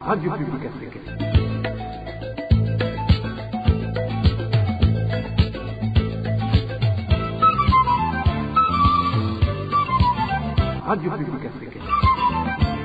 Radio Publique Africaine. Radio Publique Africaine.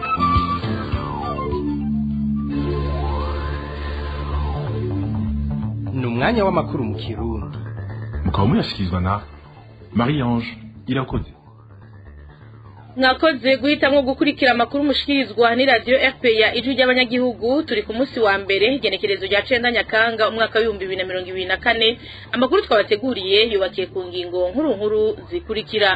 ni umwanya w'amakuru mu kirundi mukaba muyashyikirizwa na marie ange irakoze mwakoze guhitamo gukurikira amakuru mushikirizwa ni radiyo fpr ijwi ry'abanyagihugu turi ku munsi wa mbere igenekerezo rya cenda nyakanga umwaka w'ibihumbi bibiri na mirongo ibiri na kane amakuru twabateguriye yubakiye ku ngingo nkuru nkuru zikurikira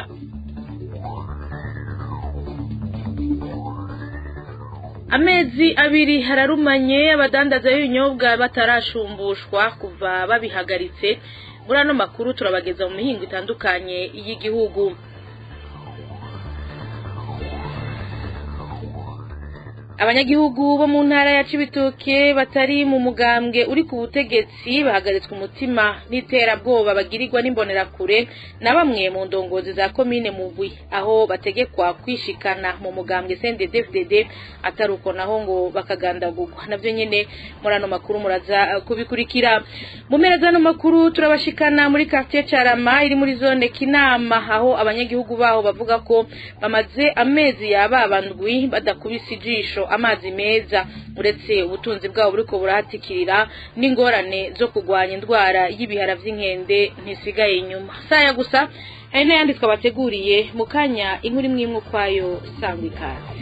amezi abiri hararumanye abadandaza b'ibinyobwa batarashumbushwa kuva babihagaritse muri ano makuru turabageza mu mihingo itandukanye y'igihugu abanyagihugu bo mu ntara ya cibitoke batari mu mugambwe uri ku butegetsi bahagaritswe umutima n'iterabwoba bagirirwa n'imbonerakure na bamwe mu ndongozi za komine mugwi aho bategekwa kwishikana mu mugambwe CNDD-FDD atari uko naho ngo bakagandagurwa navyo nyene muri ano makuru muraza uh, kubikurikira mu mpera z'ano makuru turabashikana muri quartier Carama iri muri zone Kinama aho abanyagihugu baho bavuga ko bamaze amezi yababandwi badakubise ijisho amazi meza uretse ubutunzi bwabo buriko burahatikirira n'ingorane zo kurwanya indwara y'ibihara vy'inkende ntisigaye inyuma saya gusa hari n'ayandi twabateguriye mu kanya inkuru imwe imwe ukwayo sangwa ikaze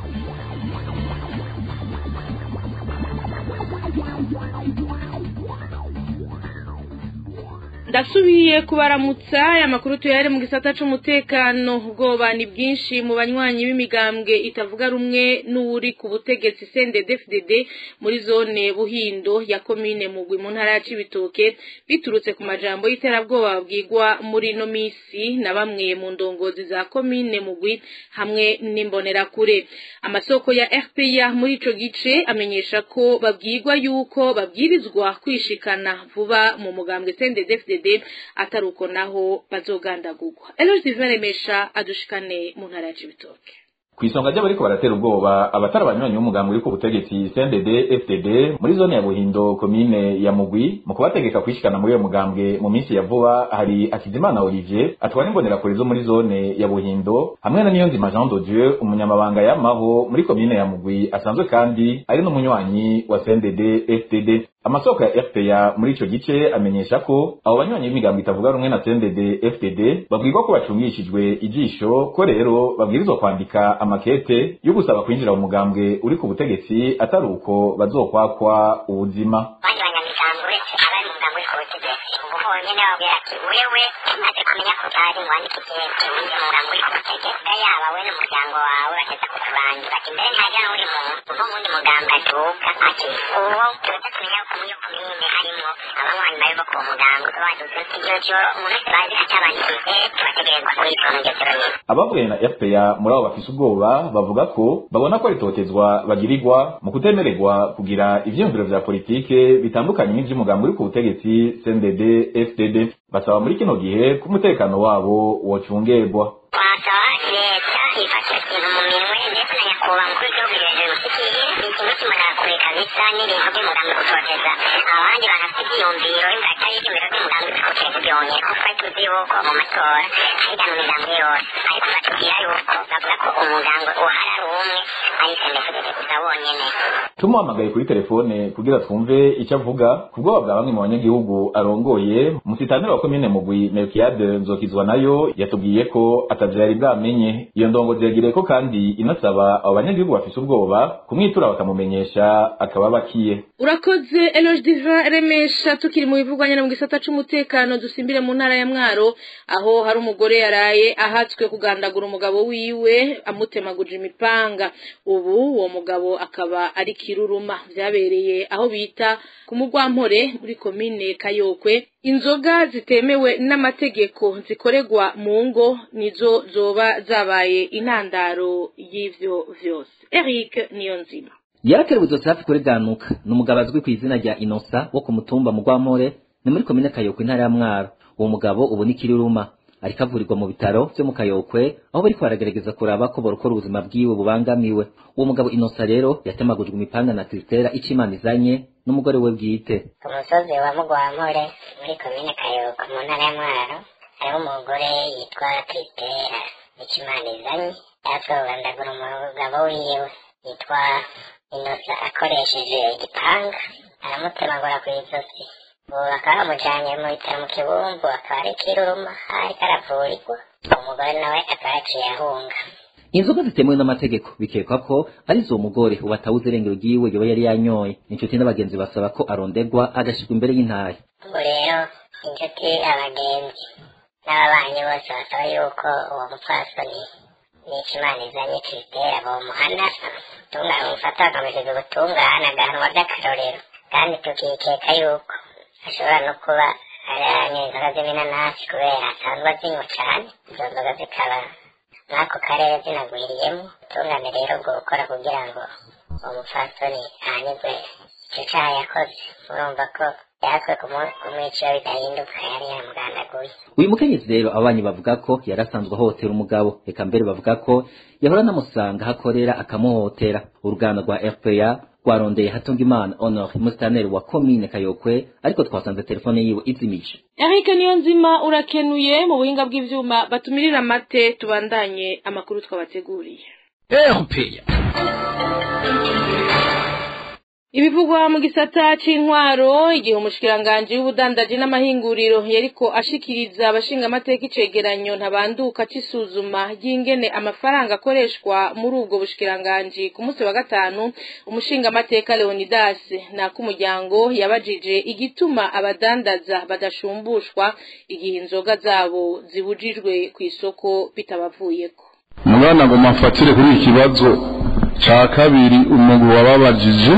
ndasubiye kubaramutsa aya makuru tuyare mu gisata c'umutekano ubwoba ni bwinshi mu banywanyi b'imigambwe itavuga rumwe n'uri ku butegetsi CNDD-FDD muri zone Buhindo ya komine Mugwi mu ntara ya Cibitoke biturutse ku majambo y'iterabwoba babwirwa muri no misi na bamwe mu ndongozi za komine Mugwi hamwe n'imbonerakure amasoko ya RPA muri ico gice amenyesha ko babwirwa yuko babwirizwa kwishikana vuba mu mugambwe CNDD-FDD atari uko naho bazogandagurwa Eloge Divin Remesha adushikane mu ntara ya Cibitoke Kwisonga ry'abariko baratera ubwoba abatari abanywanyi b'umugambi uri ku butegetsi CNDD FDD muri zone ya Buhindo komine ya Mugwi mu kubategeka kwishikana muri uyo mugambwe mu minsi ya vuba hari Akizimana Olivier atwara imbonerakure zo muri zone ya Buhindo hamwe na Niyonzima Jean de Dieu umunyamabanga yamaho muri komine ya Mugwi asanzwe kandi ari n'umunywanyi wa CNDD FDD amasoko ya FPA muri ico gice amenyesha ko abo banywanyi b'imigambo itavuga rumwe na CNDD FDD babwirwa ko bacungishijwe ijisho ko rero babwirizwa kwandika amakete yo gusaba kwinjira mu mugambwe uri ku butegetsi atari uko bazokwakwa ubuzima abandi banyamigambo uretse abari mu mugambo uri ku butegetsi ubwo honyine babwira ati wewe tumaze kumenya ko utari wandika ikete winjira mu mugambo uri ku butegetsi yaba we n'umuryango wawe bageza kukurangira ati mbere ntajya n'undi muntu uva mu wundi mugambo atuka ati uwo tuza tumenya ko muri iyo komine harimo abanywanyi bari bo ku mugambo baduze icyo cyo umuntu wese bazi atabandikije tubategerezwa kuyitonda iryo joro nyine abavuye na FPA muri abo bafise ubwoba bavuga ko babona ko ritotezwa bagirirwa mu kutemererwa kugira ivyiyumviro vya politike bitandukanye n'ivy'umugambi uri ku butegetsi CNDD FDD basaba muri kino gihe ko umutekano wabo wocungerwa twasaba leta ifatira ikintu mu minwe ndetse na nyakubahwa mukuru w'igihugu hejuru mushikiye ni ikintu cy'umunarakure kabisa n'ibintu by'umugambi gutoteza abandi banafite ibyiyumviro ingata y'ibyumviro by'umugambi bikoteza byongeye ko twari tuzi yuko mu matora hahita mu migambi yose ariko batubwira yuko bavuga ko umugambi uhari ari umwe ari sendefudede gusa wonyene tumuhamagaye kuri telefone kugira twumve icyo avuga ku bwoba bwa bamwe mu banyagihugu arongoye musitanire wa komine mugwi melkiyade nzokizwa nayo yatubwiye ko atavyo yari bwamenye iyo ndongozi yagiriye ko kandi inasaba abo banyagihugu bafise ubwoba kumwitura bakamumenyesha akaba bakiye urakoze Eloge Divin Remesha tukiri mu bivugwa nyene mu gisata c'umutekano dusimbire mu ntara ya Mwaro aho hari umugore yaraye ahatswe kugandagura umugabo wiwe amutemaguje imipanga ubu uwo mugabo akaba ari kiruruma vyabereye aho bita ku mugwampore muri komine Kayokwe inzoga zitemewe n'amategeko zikoregwa mu ngo nizo zoba zabaye intandaro y'ivyo vyose Eric Niyonzima yarakerebuzo safi kuri ganuka ni umugabo azwi ku izina rya inosa wo ku mutumba mugwamore ni muri komine kayoko intara ya mwaro uwo mugabo ubu ni kiriruma ariko avurirwa mu bitaro vyo mu kayokwe aho bariko baragerageza kuraba ko borokora ubuzima bwiwe bubangamiwe uwo mugabo inosa rero yatemagujwe imipanga na krisitera ico imana izanye n'umugore we bwite ku musozi wa mugwampore muri komine kayoko mu ntara ya mwaro hariho umugore yitwa krisitera ikimana izanye yatwe kugandagura umugabo wiwe yitwa inosa akoresheje igipanga aramutemagura ku izosi ubu bakaba bamujanye mu bitaro mu kibumbu akaba ari kiruruma ariko aravurirwa umugore nawe akaba yaciye ahunga inzoga zitemewe n'amategeko bikekwa ko ari zo mugore ubu atawuze irengero ryiwe yoba yari yanyoye inshuti n'abagenzi basaba ko arondegwa agashirwa imbere y'intahe ubu rero inshuti abagenzi n'ababanyi bose basaba yuko uwo mupfasoni n'ikimana izanye kiritera bomuhana ubutungane bumufata bakamusiga ubutungane agahanwa by'akarorero kandi tukikeka yuko ashobora no kuba aranywa inzoga z'iminanasi kubera asanzwe azinywa cane izo nzoga zikaba n'ako karere zinagwiriyemo ubutungane rero bwo gukora kugira ngo uwo mupfasoni ahanirwe ico caha yakoze murumva ko yakwe kumwicira bidahinduka yari yamugandaguye uyu mukenyezi rero ababanyi bavuga ko yari asanzwe ahohotera umugabo reka mbere bavuga ko yahora anamusanga aho akorera akamuhohotera uruganda rwa rpa rwarondeye hatungimana honor musitaneri wa komine kayokwe ariko twasanze telefone yiwe izimije Eric Niyonzima urakenuye mu buhinga bw'ivyuma batumirira amate tubandanye amakuru twabateguriye erupeya Ibivugwa mu gisata c'intwaro igihe umushikiranganje w'ubudandaji n'amahinguriro yariko ashikiriza abashinga amateka icegeranyo ntabanduka c'isuzuma ry'ingene amafaranga akoreshwa muri ubwo bushikiranganje ku munsi wa gatanu umushinga amateka Leonidas n'ak'umuryango yabajije igituma abadandaza badashumbushwa igihe inzoga zabo zibujijwe ku isoko bitabavuyeko umwana ngo mafatire kuri iki kibazo ca kabiri umugwi wababajije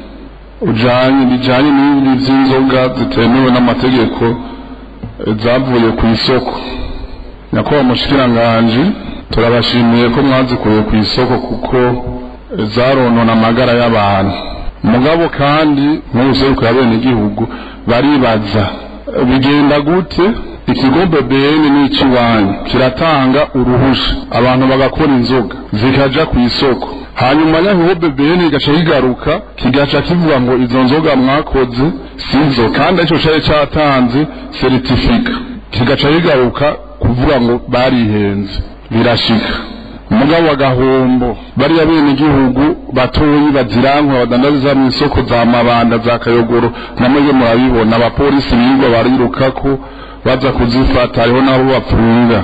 ujanye bijanye n'ibindi vy'inzoga zitemewe n'amategeko eh, zavuye ku isoko nyakubahwa mushikiranganje turabashimiye ko mwazikuye ku isoko kuko eh, zaronona amagara y'abantu mugabo kandi nk'ubuseruko ya bene igihugu baribaza eh, bigenda gute ikigo BBN n'iciwanyu kiratanga uruhusha abantu bagakora inzoga zikaja ku isoko hanyuma yaho BBN igaca kigaruka kigaca kivuga ngo izo nzoga mwakoze sizo kandi ico cari catanze certifica kigaca kigaruka kuvuga ngo barihenze birashika umugabo wa gahombo bariya bene igihugu batoyi bazirankwa badandariza mu isoko za mabanda za kayogoro namwe murabibona abapolisi birirwa barirukako baza kuzifata hariho nabo bapfunga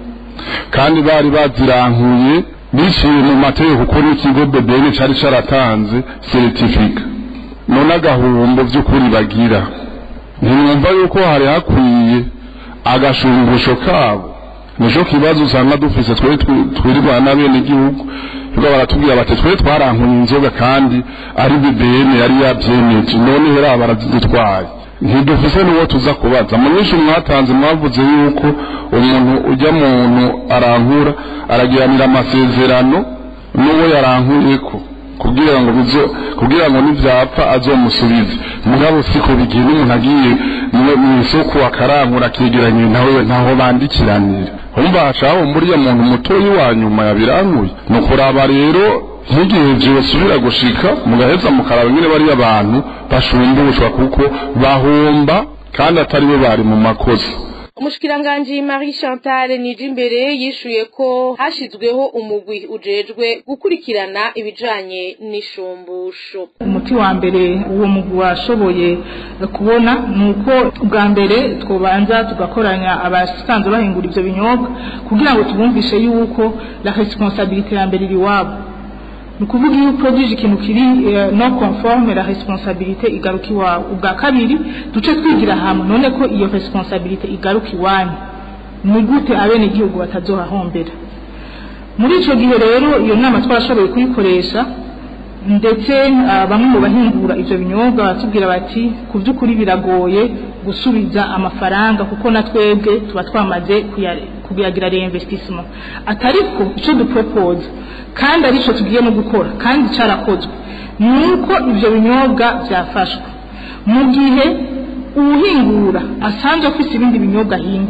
kandi bari bazirankuye biciye mu mategeko kuko n'ikigo BBN cari caratanze certifica none agahombo vy'ukuri bagira ntimwumva yuko hari hakwiye agashumbusho kabo nico kibazo usanga dufise twe twirirwana na bene igihugu yuko baratubwira bati twe twarankuye inzoga kandi ari BBN yari yavyemeje none hera barazitwaye ntidufise n'uwo tuza kubaza mu nyinshi mwatanze mwavuze yuko umuntu ujya muntu arankura aragiranira amasezerano n'uwo yarankuyeko kugira ngo bizo kugira ngo nivyapfa azomusubize mugabo siko bigiye n'umuntu agiye mu isoko akarankura akegeranye nawe ntaho bandikiranira umva hacaho muriya muntu mutoyi wa nyuma yabirankuye ni ukuraba rero nk'igihe vyosubira gushika mugaheza mukaraba nyene bariya abantu bashumbushwa kuko bahomba kandi atari bo bari mu makosa umushikiranganji Marie Chantal Nijimbere yishuye ko hashizweho umugwi ujejwe gukurikirana ibijanye n'ishumbusho umuti wa mbere uwo mugwi washoboye kubona ni uko bwa mbere twobanza tugakoranya abasanzwe bahingura ivyo binyobwa kugira ngo tubumvishe yuko la responsabilité ya mbere iri wabo ni ukuvuga iyo uproduce ikintu kiri no conforme la responsabilité igaruka iwawe ubwa kabiri duce twigira hamwe none ko iyo responsabilité igaruka iwanyu ni gute abene igihugu batazohahombera muri ico gihe rero iyo nama twarashoboye kuyikoresha ndetse bamwe mu bahingura ivyo binyobwa batubwira bati ku by'ukuri biragoye gusubiza amafaranga kuko na twebwe tuba twamaze kuyagira reinvestissement atariko ico dupropose kandi arico tugiye no gukora kandi carakozwe nuko ivyo binyobwa vyafashwe mu gihe uwuhingura asanzwe afise ibindi binyobwa ahingura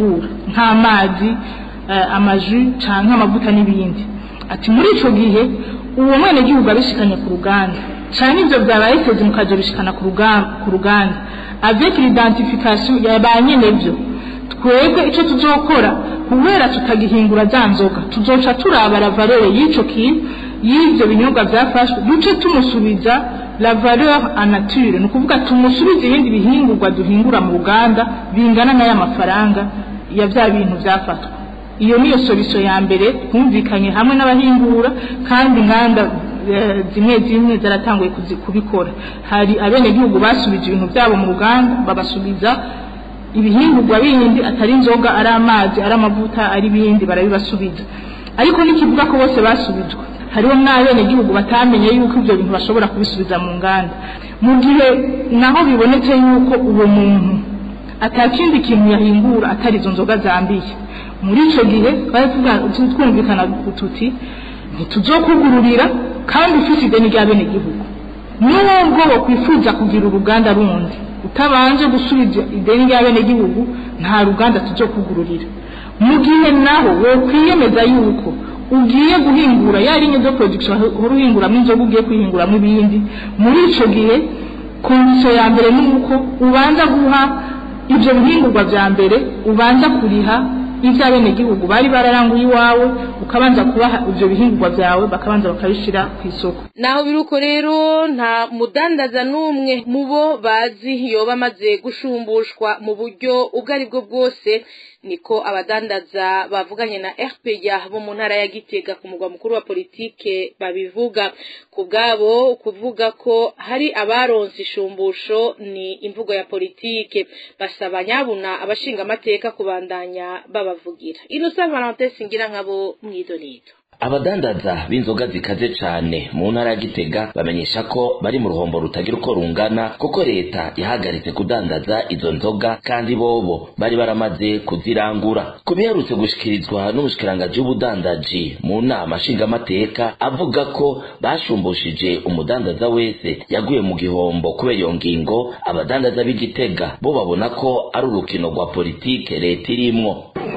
nk'amazi eh, amaju canke amavuta n'ibindi ati muri ico gihe uwo mwene gihugu abishikanye ku ruganda canke ivyo vyabaye teze mukazobishikana ku ruga- ku ruganda avec l'identification ya ba nyenevyo twebwe ico tuzokora kubera tutagihingura za nzoga tuzoca turaba la valeur y'ico kintu y'ivyo binyobwa vyafashwe duce tumusubiza la valeur en nature ni ukuvuga tumusubize ibindi bihingurwa duhingura mu ruganda bingana n'aya mafaranga ya vya bintu vyafatwa iyo niyo solution ya mbere twumvikanye hamwe n'abahingura kandi inganda eh, zimwe zimwe zaratanguye kuzi- kubikora hari abenegihugu basubije ibintu byabo mu ruganda babasubiza ibihingurwa bindi atari inzoga ari amazi ari amavuta ari ibindi barabibasubiza ariko n'ikivuga ko bose basubijwe hariho n'abenegihugu batamenye yuko ibyo bintu bashobora kubisubiza mu nganda mu gihe naho bibonetse yuko uwo muntu atakindi kintu yahingura atari izo nzoga zambiye muri icyo gihe twari tuga- tu- twumvikana tuti ntituzokugururira kandi ufite ideni ry'abenegihugu nubwo wakwifuza kugira uruganda rundi utabanje gusubiza ideni ry'abenegihugu nta ruganda tuzokugururira mu gihe naho wokwiyemeza yuko ugiye guhingura ya ligne de production uhora uhinguramo inzoga ugiye kwihinguramo ibindi muri ico gihe kondisiyo ya mbere ni uko ubanza guha ibyo bihingurwa vya mbere ubanza kuriha ivyo abenegihugu bari bararanguye iwawe ukabanza kubaha ivyo bihingurwa vyawe bakabanza bakabishira ku isoko naho biruko rero nta mudandaza n'umwe mu bo bazi yoba amaze gushumbushwa mu buryo ubwo ari bwo bwose niko abadandaza bavuganye na RPA bo mu ntara ya Gitega ku mugwa mukuru wa politike babivuga ku bwabo kuvuga ko hari abaronse ishumbusho ni imvugo ya politike basaba nyabuna abashinga amateka kubandanya babavugira Innocent Valentin singira nkabo mwidonito abadandaza b'inzoga zikaze cane mu ntara ya gitega bamenyesha ko bari mu ruhombo rutagira uko rungana kuko leta yahagaritse kudandaza izo nzoga kandi bobo bari baramaze kuzirangura ku biherutse gushikirizwa n'umushikirangaji w'ubudandaji mu nama nshingamateka avuga ko bashumbushije umudandaza wese yaguye mu gihombo kubera iyo ngingo abadandaza b'igitega bo babona ko ari urukino rwa politike leta irimwo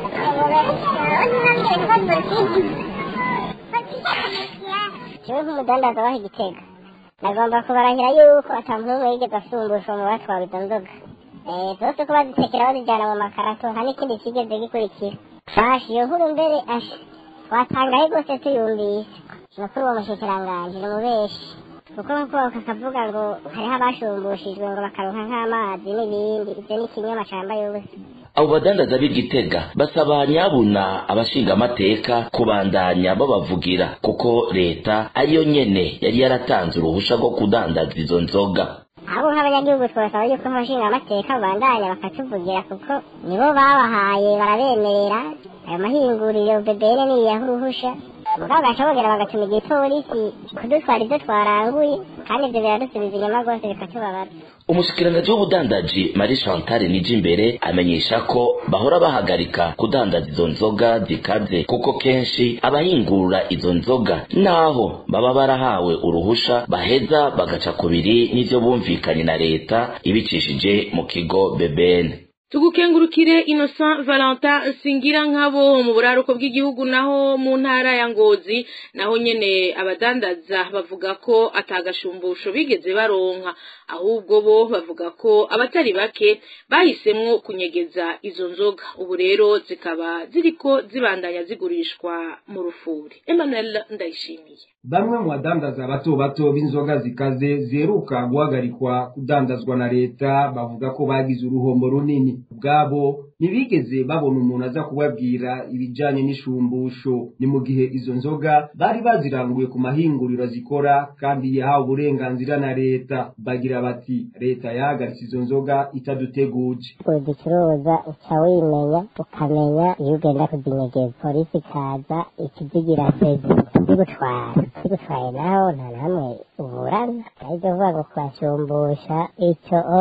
jewe nk'umudandaza waho igitega nagomba kubarahira yuko ata muntu n'umwe yigeze asumbushwa mu batwara izo nzoga Eh, zose ko bazitekera bazijyana mu makarato nta n'ikindi kigeze gikurikira fashi iyo nkuru mbere asha watangaye rwose tuyumvise ni ukuri uwo mushikiranganji ni umubeshi kuko nkuko kakavuga ngo hariho abashumbushijwe ngo bakaronka nk'amazi n'ibindi ibyo ni ikinyoma cambaye ubusa abo badandaza b'igitega basaba nyabuna abashingamateka kubandanya babavugira kuko leta ariyo nyene yari yaratanze uruhusha rwo kudandaza izo nzoga abo nk'abanyagihugu twasaba yuko abashinga amateka babandanya bakatuvugira kuko nibo babahaye barabemerera ayo mahinguriro bebere niyaho uruhusha mugabo gaca bongera bagatuma igipolisi kudutwara ibyo twaranguye kandi ibyo biradusubiza inyuma rwose bikatubabaza umushikiranganji w'ubudandaji marie chantal nijimbere amenyesha ko bahora bahagarika kudandaza izo nzoga zikaze kuko kenshi abahingurura izo nzoga naho baba barahawe uruhusha baheza bagaca kubiri n'ivyo bumvikanye na leta ibicishije mu kigo bebene tugukengurukire Innocent Valentin singira nkabo mu buraruko bw'igihugu naho mu ntara ya Ngozi naho nyene abadandaza bavuga ko atagashumbusho bigeze baronka ahubwo bo bavuga ko abatari bake bahisemwo kunyegeza izo nzoga ubu rero zikaba ziriko zibandanya zigurishwa mu rufuri Emmanuel Ndayishimiye bamwe mu badandaza bato bato b'inzoga zikaze ziheruka guhagarikwa kudandazwa na leta bavuga ko bagize uruhombo runini ubwabo ntibigeze babona umuntu aza kubabwira ibijanye n'ishumbusho ni mu gihe izo nzoga bari baziranguye ku mahinguriro zikora kandi yahawe uburenganzira na leta bagira bati leta yahagaritse izo nzoga itaduteguje uzicuruza uca wimenya ukamenya iyo ugenda kuzinyegeza polisi ikaza ikizigira perezida zigutwara zigutwaye naho nta namwe uburana aribyo vuga ngo kubashumbusha icyo o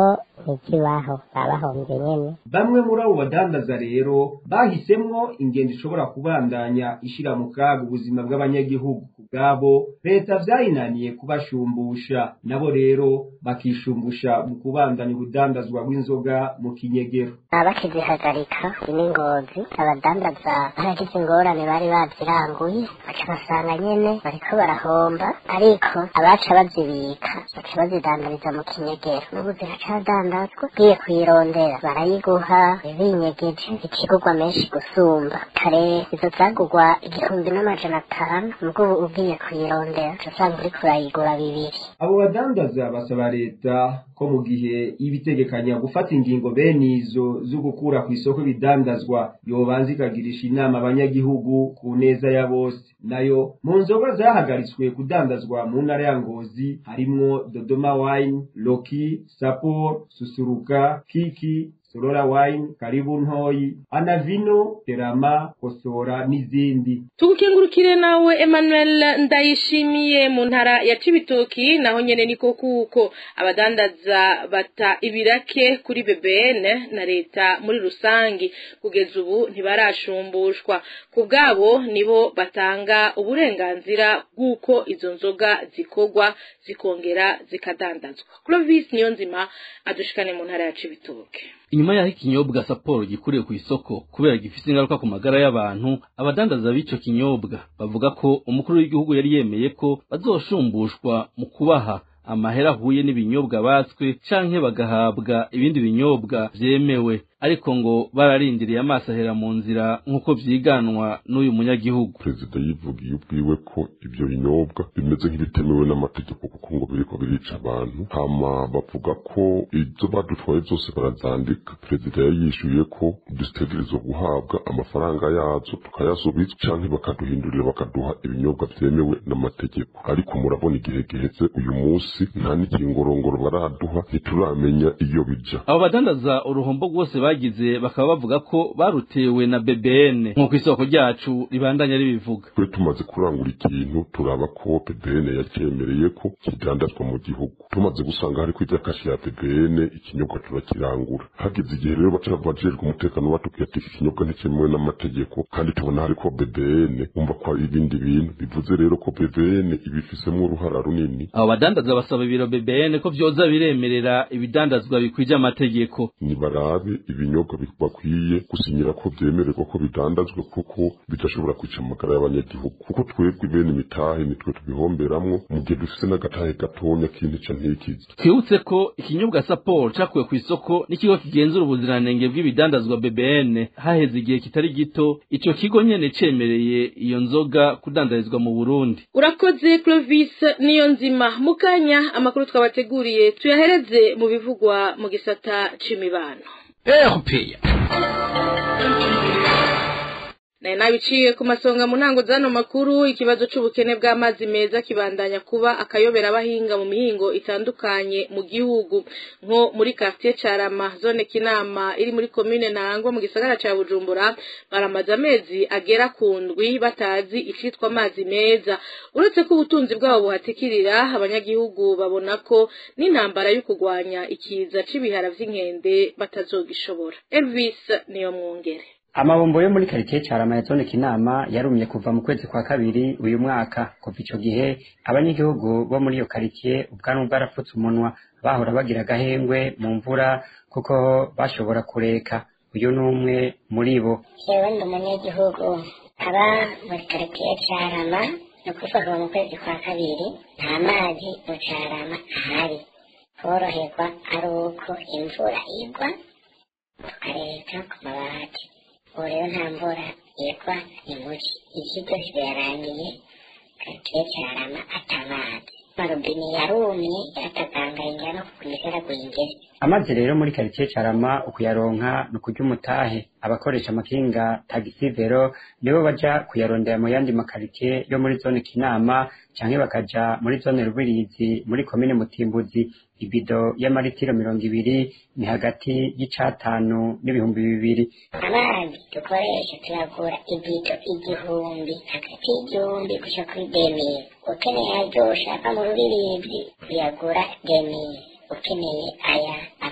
ntikibaho baba bahombye nyene bamwe muri abo badandaza rero bahisemwo ingendo ishobora kubandanya ishira mu kaga ubuzima bw'abanyagihugu ku bwabo leta vyayinaniye kubashumbusha nabo rero bakishumbusha mu kubandanya ubudandazwa bw'inzoga mu kinyegero abakizihagarika n'ingozi abadandaza baragize ingorane bari baziranguye baca basanga nyene bariko barahomba ariko abaca bazibika baca bazidandariza mu kinyegero n'ubu ziracadandazwa ugiye kuyirondera barayiguha binyegeje ikigurwa menshi gusumba kare izo zagurwa igihumbi n'amajana atanu nubwo ubu ugiye kuyirondera uca usanga uriko urayigura bibiri abo badandaza basaba leta ko mu gihe y'ibitegekanya gufata ingingo bene izo zo gukura ku isoko ibidandazwa yobanza ikagirisha inama abanyagihugu ku neza ya bose nayo mu nzoga zahagaritswe kudandazwa mu ntara ya ngozi harimwo dodoma wine loki sapor susuruka kiki sorora wine karibu ntoyi anavino terama kosora n'izindi tugukengurukire nawe Emmanuel ndayishimiye mu ntara ya Cibitoki naho nyene niko kuko abadandaza bata ibirake kuri BBN na leta muri rusangi kugeza ubu ntibarashumbushwa ku bwabo nibo batanga uburenganzira bw'uko izo nzoga zikorwa zikongera zikadandazwa Clovis Niyonzima adushikane mu ntara ya Cibitoki inyuma yaho ikinyobwa saporo gikuriye ku isoko kubera gifite ingaruka ku magara y'abantu abadandaza b'ico kinyobwa bavuga ko umukuru w'igihugu yari yemeye ko bazoshumbushwa mu kubaha amahera ahuye n'ibinyobwa batswe canke bagahabwa ibindi binyobwa vyemewe ariko ngo bararindiriye amaso ahera mu nzira nk'uko vyiganwa n'uyu munyagihugu perezida yivugiye ubwiwe ko ibyo binyobwa bimeze nk'ibitemewe n'amategeko kuko ngo biriko birica abantu hama bavuga ko izo badutwaye zose barazandika perezida yari yishyuye ko dutegerezwa guhabwa amafaranga yazo tukayasubiza canke bakaduhindurira bakaduha ibinyobwa vyemewe n'amategeko ariko murabona igihe giheze uyu munsi nta n'ikingorongoro baraduha ntituramenya iyo bija abo badandaza uruhombo rwose bagize bakaba bavuga ko barutewe na BBN nk'uko isoko ryacu ribandanya ribivuga twe tumaze kurangura ikintu turaba ko BBN yacemereye ko kidandazwa mu gihugu tumaze gusanga hariko iryakashi ya BBN ikinyobwa turakirangura hageze igihe rero baca bajejwe umutekano batubwira ati iki kinyobwa nticyemewe n'amategeko kandi tubona hariko BBN umva ko ari ibindi bintu bivuze rero ko BBN ibifisemo uruhara runini abo badandaza basaba ibiro BBN ko vyoza biremerera ibidandazwa bikwije amategeko nibarabe ibinyobwa bakwiye gusinyira ko vyemererwa ko bidandazwa kuko bidashobora kwica amagara y'abanyagihugu kuko twebwe bene imitahe nitwe tubihomberamwo mu gihe dufise n'agatahe gatonya k'intica ntikizi twibutse ko ikinyobwa saporo cakuwe ku isoko n'ikigo kigenzura ubuziranenge bw'ibidandazwa BBN haheze igihe kitari gito ico kigo nyene cemereye iyo nzoga kudandarizwa mu Burundi urakoze Clovis niyo nzima mukanya amakuru twabateguriye tuyahereze mu bivugwa mu gisata c'imibano erupeya nayo nabiciye ku masonga mu ntango z'ano makuru ikibazo c'ubukene bw'amazi meza kibandanya kuba akayobera abahinga mu mihingo itandukanye mu gihugu nko muri quartier Carama zone Kinama iri muri commune Ntangwa mu gisagara ca Bujumbura baramaze amezi agera ku ndwi batazi icitwa amazi meza uretse ko ubutunzi bwabo buhatikirira abanyagihugu babona ko n'intambara yo kugwanya ikiza c'ibihara vy'inkende batazogishobora Elvis niyo mwongere amabombo yo muri karitsiye carama ya zone kinama yarumye kuva mu kwezi kwa kabiri uyu mwaka kuva ico gihe abanyagihugu bo muri iyo karitsiye ubwanwa bwarapfutse umunwa bahora bagira agahengwe mu mvura kuko bashobora kureka uyu ni umwe muri bo jewe ndi umunyagihugu aba muri karitsiye carama ni ukuvuga kuva mu kwezi kwa kabiri nta mazi mu carama ahari koroherwa ari uko imvura igwa tukareka ku mabati ubu rero nta mvura igwa ni muci ivyo byose birarangiye karitsiye carama atamazi amarobine yarumye yatagangaye njya no kukumisera gwingere amazi rero muri karitsiye carama ukuyaronka ni ukurya umutahe abakoresha amakinga tagisi vero nibo baja kuyarondera mu yandi makaritsiye yo muri zone kinama canke bakaja muri zone rubirizi muri komine mutimbuzi ibido y'amaritiro mirongo ibiri ni hagati y'icatanu n'ibihumbi bibiri amazi dukoresha tuyagura ibido igihumbi hagati y'igihumbi gushika kuri demiri ukeneye aryosha ava mu rubirizi uyagura demiri ukeneye aya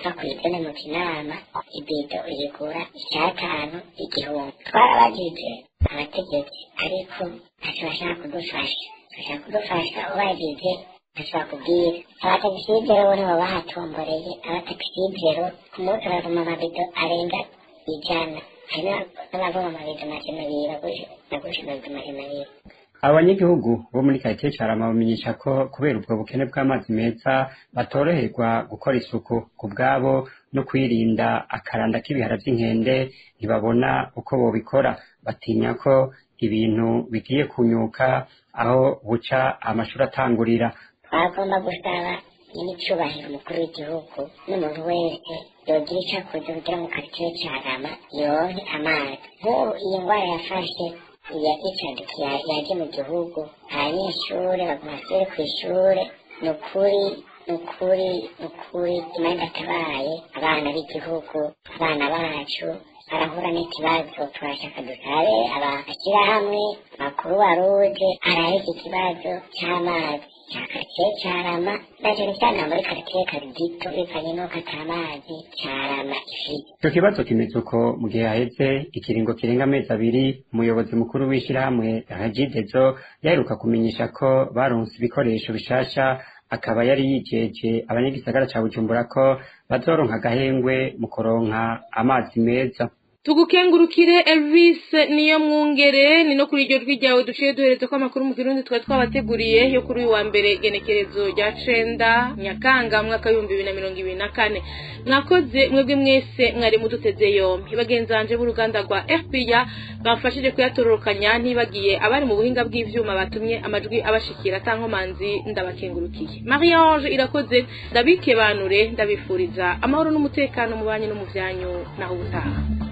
ava ku izina mu kinama ibido uyigura icyatanu igihumbi twarabagije abategetsi ariko ntacyo bashaka kudufasha bashaka kudufasha ubagije ntacyo bakubwira abatakisibero bo nibo bahatomboreye abatakisibero ku munsi baravoma amabido arenga ijana hari n'abavoma amabido magana abiri bagusha amabido magana abiri abanyagihugu bo muri karitsiye carama bamenyesha ko kubera ubwo bukene bw'amazi meza batoroherwa gukora isuku ku bwabo no kwirinda akaranda k'ibihara by'inkende ntibabona uko bobikora batinya ko ibintu bigiye kunyuka aho buca amashuri atangurira twagomba gusaba nyir'icyubahiro umukuru w'igihugu n'umuntu wese yogira icyo akoze kugira ngo karitsiye carama yonke amazi nk'ubu iyi ndwara yafashe yagicadukiye yaje mu gihugu abanyeshuri baguma basubire ku ishure ni ukuri ni ukuri ni ukuri imana atabaye abana b'igihugu abana bacu barahura n'ikibazo turashaka dusabe abashyirahamwe makuru waruje arahe iki kibazo cy'amazi cya karitsiye cyarama na cyane cyane muri karitsiye karigito bivanye n'uko atamazi cyarama ifite icyo kibazo kimeze uko mu gihe haheze ikiringo kirenga amezi abiri umuyobozi mukuru w'ishyirahamwe rajidezo yaheruka kumenyesha ko baronse ibikoresho bishasha akaba yari yijeje abanyagisagara ca bujumbura ko bazoronka agahengwe mu kuronka amazi meza tugukengurukire Elvis niyo mwungere ni no kuri iryo jwi ryawe duciye duhereza ko amakuru mu kirundi twari twabateguriye yo kuri uyu wa mbere genekerezo rya cenda nyakanga mwaka w'ibihumbi bibiri na mirongo ibiri na kane mwakoze mwebwe mwese mwari muduteze yombi bagenzanje b'uruganda rwa fpr bamfashije kuyatororokanya ntibagiye abari mu buhinga bw'ivyuma batumye amajwi abashikira atankomanzi ndabakengurukiye marie ange irakoze ndabikebanure ndabifuriza amahoro n'umutekano mu banyu no mu vyanyu naho ubutaha